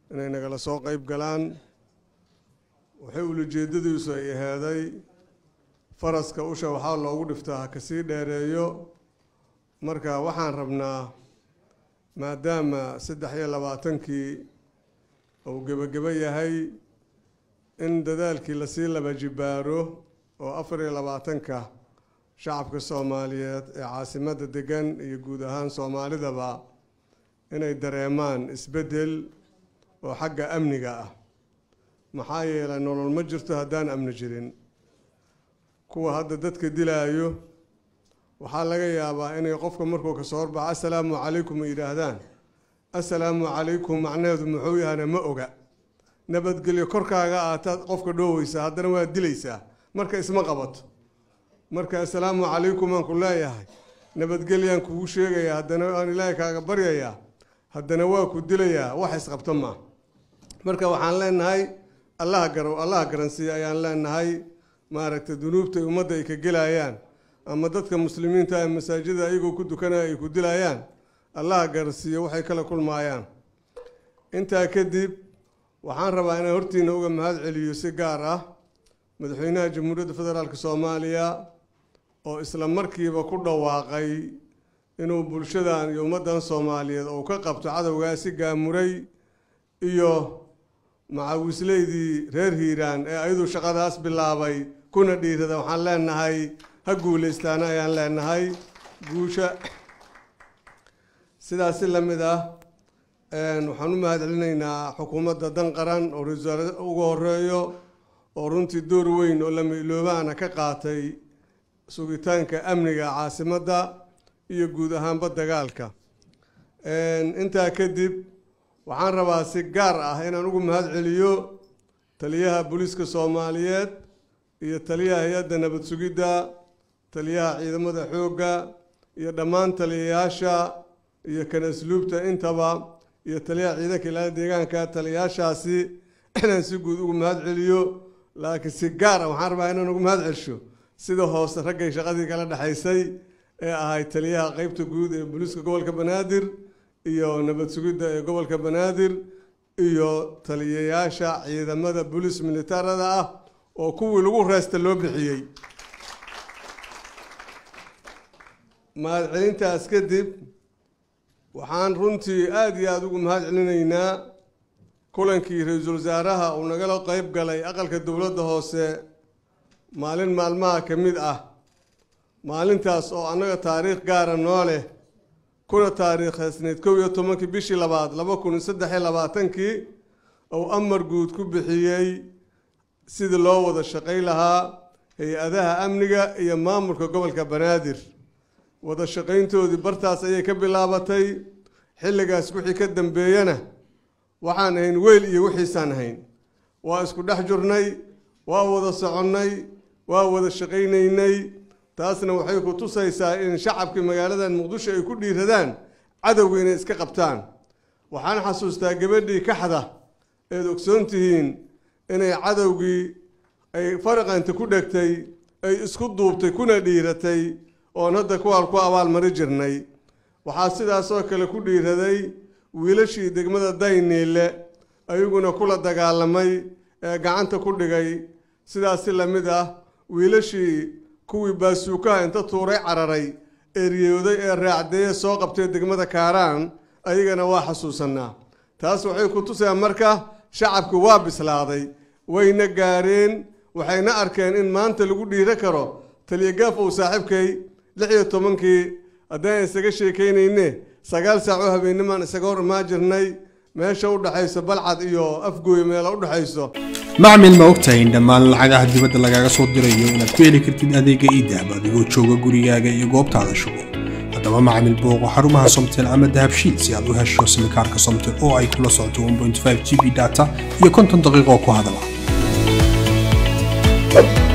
inay nagala soo qeyb galaan waxay ulajeedadiisu ay ahaaday faraska usha waxaa loogu dhiftaa ha kasii dheereeyo marka waxaan rabnaa maadaama saddex iyo labaatankii uu gebagebo yahay in dadaalkii lasii laba jibaaro oo afar iyo labaatanka shacabka soomaaliyeed ee caasimadda degan iyo guud ahaan soomaalidaba inay dareemaan isbeddel oo xagga amniga ah maxaa yeelay nolol ma jirto haddaan amni jirin kuwa hadda dadka dilaayo waxaa laga yaabaa inay qofka markuu kasoo horbaxo assalaamu calaykum ay yidhaahdaan assalaamu calaykum macnaheedu muxuu yahana ma oga nabadgelyo korkaaga aataad qofka dhooweysaa haddana waad dilaysaa marka isma qabato marka assalaamu calaykum aan ku leeyahay nabadgelyaan kugu sheegayaa haddana aan ilaahay kaaga baryayaa haddana waa ku dilayaa wax isqabto maa marka waxaan leenahay allaha garow allaha garansiiya ayaan leenahay maaragtay dunuubta ummadda ay ka gelayaan ama dadka muslimiinta ee masaajida ayagoo ku dukanaya ay ku dilayaan allaha garansiiyo waxay kala kulmaayaan intaa kadib waxaan rabaa inaan hortiina uga mahad celiyo si gaar ah madaxweynaha jamhuuriyadda federaalk soomaaliya oo isla markiiba ku dhawaaqay inuu bulshadan iyo ummaddan soomaaliyeed uu ka qabto cadowgaasi gaamuray iyo macawisleydii reer hiiraan ee ayadu shaqadaas bilaabay kuna dhiirada waxaan leenahay ha guulaystaana ayaan leenahay guusha sidaasi la mid ah waxaan u mahad celinaynaa xukuumadda dan qaran oo ra-iisul wasaare ugu horeeyo oo runtii door weyn oo lama iloobaana ka qaatay sugitaanka amniga caasimadda iyo guud ahaanba dagaalka intaa kadib waxaan rabaa si gaar ah inaan ugu mahad celiyo taliyaha booliiska soomaaliyeed iyo taliyaha hay-adda nabad sugidda taliyaha ciidamada xoogga iyo dhammaan taliyayaasha iyo kan asluubta intaba iyo taliyaha ciidanka ilaalada deegaanka taliyayaashaasi inaan si guud ugu mahad celiyo laakiin si gaar ah waxaan rabaa inaan ugu mahad celsho sida hoose raggay shaqadii kala dhexaysay ee ahayd taliyaha qeybta guud ee booliiska gobolka banaadir iyo nabad sugidda ee gobolka banaadir iyo taliyayaasha ciidamada booliis militarada ah oo kuwii lagu reesta loo bixiyey mahadcelintaas kadib waxaan runtii aada iyo aada ugu mahad celinaynaa kulankii ra-iisul wasaaraha uu nagala qeyb galay aqalka dowladda hoose maalin maalmaha ka mid ah maalintaas oo annaga taariikh gaara noo leh kuna taariikhaysnayd kow iyo tobankii bishii labaad laba kun iyo saddex iyo labaatankii uu amar guud ku bixiyey sidii loo wada shaqay lahaa hay-adaha amniga iyo maamulka gobolka banaadir wada shaqayntoodii bartaas ayay ka bilaabatay xilligaas wixii ka dambeeyana waxaan ahayn weyl iyo wixiisaan ahayn waa isku dhex jirnay waa wada soconnay waa wada shaqaynaynay taasna waxay ku tusaysaa in shacabkii magaaladan muqdisho ay ku dhiiradaan cadowga inay iska qabtaan waxaan xasuustaa gabadhii kaxda eed ogsoon tihiin inay cadowgii ay faraqanta ku dhegtay ay isku duubtay kuna dhiiratay oon hadda kuwaal ku abaalmari jirnay waxaa sidaasoo kale ku dhiiraday wiilashii degmada dayniile ayaguna kula dagaalamay ee gacanta ku dhigay sidaasi la mid ah wiilashii kuwii baasuukaha inta tuuray cararay eryooday ee raacdeeye soo qabtay degmada kaaraan ayagana waa xasuusanaa taas waxay ku tusayaan marka shacabku waa bislaaday wayna gaareen waxayna arkeen in maanta lagu dhiiro karo taliya uu saaxiibkay lix iyo tobankii haddaan isaga sheekaynayne sagaal saac oo habeennimaan isaga hor imaan jirnay meesha u dhexayso balcad iyo afgooy meela u dhexayso macmil ma ogtahay in dhammaan lacagaha dibadda lagaaga soo dirayo inaad ku heli kartid adeega iidahab adigoo jooga gurigaaga iyo goobtaada shugo haddaba macmil booqo xarumaha somtel ama dahabshiid si aad u hesho simikaarka somtel oo ay kula socoto 1.5 g b data iyo konton daqiiqo ku hadala